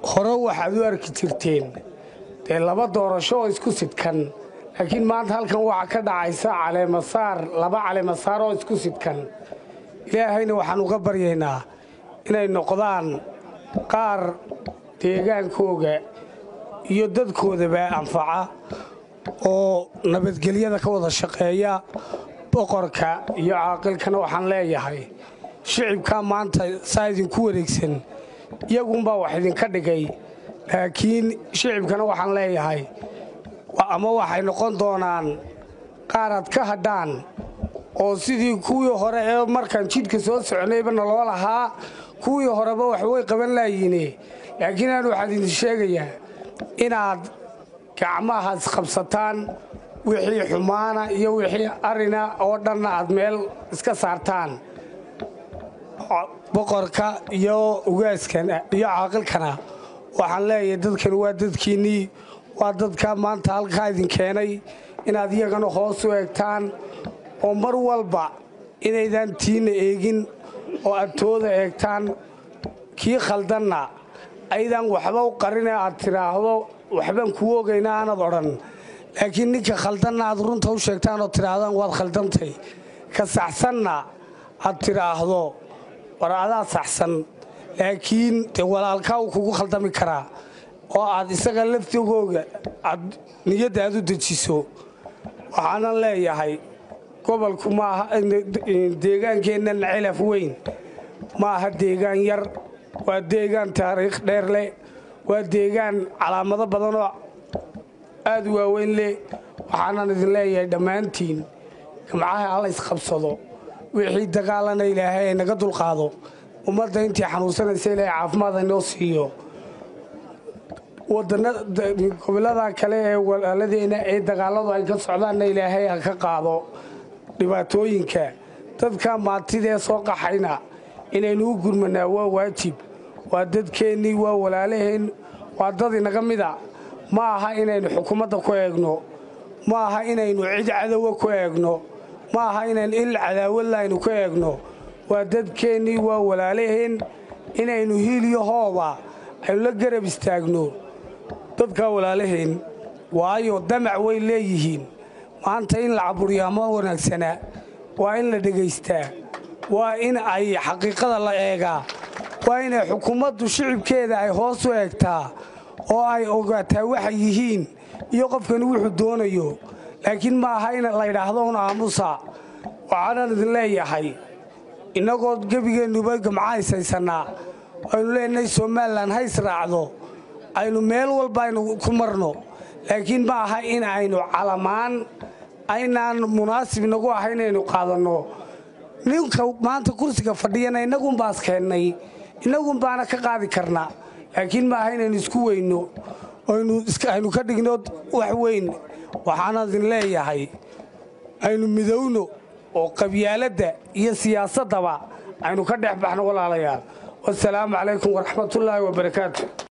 hore waxaad u arki jirteen dee laba doorasho oo isku sidkan laakiin maanta halkan waxaa ka dhacaysa caleemasaar laba caleemasaar oo isku sidkan ilaahayna waxaan uga baryaynaa inay noqdaan qaar deegaankooga iyo dadkoodaba anfaca oo nabadgelyada ka wada shaqeeya boqorka iyo caaqilkana waxaan leeyahay shicibkaa maanta saa idinku wareegsan iyagunbaa wax idinka dhigay laakiin shicibkana waxaan leeyahay ama waxay noqon doonaan qaaraad ka hadhaan oo sidii kuwii hore ee markaan jidhka soo soconayba naloo lahaa kuwii horeba waxbay qaban laayiine laakiin aan waxaan idin sheegayaa inaad gacmaha isqabsataan wixii xumaana iyo wixii arina oo dhanna aad meel iska saartaan boqorka iyo ugaaskan iyo caaqilkana waxaan leeyahay dadkan waa dadkiinnii waa dadka maanta halkaa idin keenay inaad iyagana hoos u eegtaan oo mar walba inaydaan tiinna eegin oo aad tooda eegtaan kii khaldanna aydaan waxba u qarine aad tidhaahdo waxbaan kuu ogayna aanad odhan laakiin ninka khaldanna aad runta u sheegtaan oo tidhaahdaan waad khaldantay ka saxsanna aad tidhaahdo war adaa saxsan laakiin dee walaalkaa uu kugu khaldami karaa oo aad isaga laftigooga aad niyadda aad u dejiso waxaanan leeyahay gobolku maaha deegaankeennan celaf weyn ma aha deegaan yar waa deegaan taariikh dheer leh waa deegaan calaamado badanoo aad u waaweyn leh waxaanan idin leeyahay dhammaantiin gamcaha alla isqabsado wixii dagaalana ilaahay ay naga dulqaado ummadda intii xanuunsanaysa ilaahay caafimaad aynoo siiyo gobollada kale ee walaaladeenna ee dagaalladu ay ka socdaanna ilaahay ha ka qaado dhibaatooyinka dadka maantidee soo qaxayna inaynu u gurmanaa waa waajib waa dadkeennii waa walaalaheen waa dad inaga mida ma aha inaynu xukuumadda ku eegno ma aha inaynu cid cadowa ku eegno ma aha inaynu il cadaawadla aynu ku eegno waa dadkeennii waa walaalaheen inaynu hiiliyo hooba aynu la garab istaagno dadkaa walaalaheen waayo damac way leeyihiin maanta in la caburiyaa ma wanaagsana waa in la dhegaystaa waa in ay xaqiiqada la eegaa waa inay xukuumaddu shicibkeeda ay hoos u eegtaa oo ay ogaataa waxay yihiin iyo qofkani wuxuu doonayo laakiin ma aha in la ydhaahdo un aamusa waxaanan idin leeyahay innagoo gebigeennuba gamca haysaysannaa aynu leenahay somalilan ha israacdo aynu meel walba aynu ku marno laakiin ma aha in aynu calamaan aynaan munaasib inagu aha inaynu qaadanno ninka maanta kursiga fadhiyana innagunbaas keennay innagun baana ka qaadi karna laakiin ma aha inaynu isku weyno aynu ka dhigno wax weyn waxaana idin leeyahay aynu midowno oo qabyaaladda iyo siyaasaddaba aynu ka dhex baxno walaalayaal wasalaamu calaykum waraxmatullaahi wabarakaatu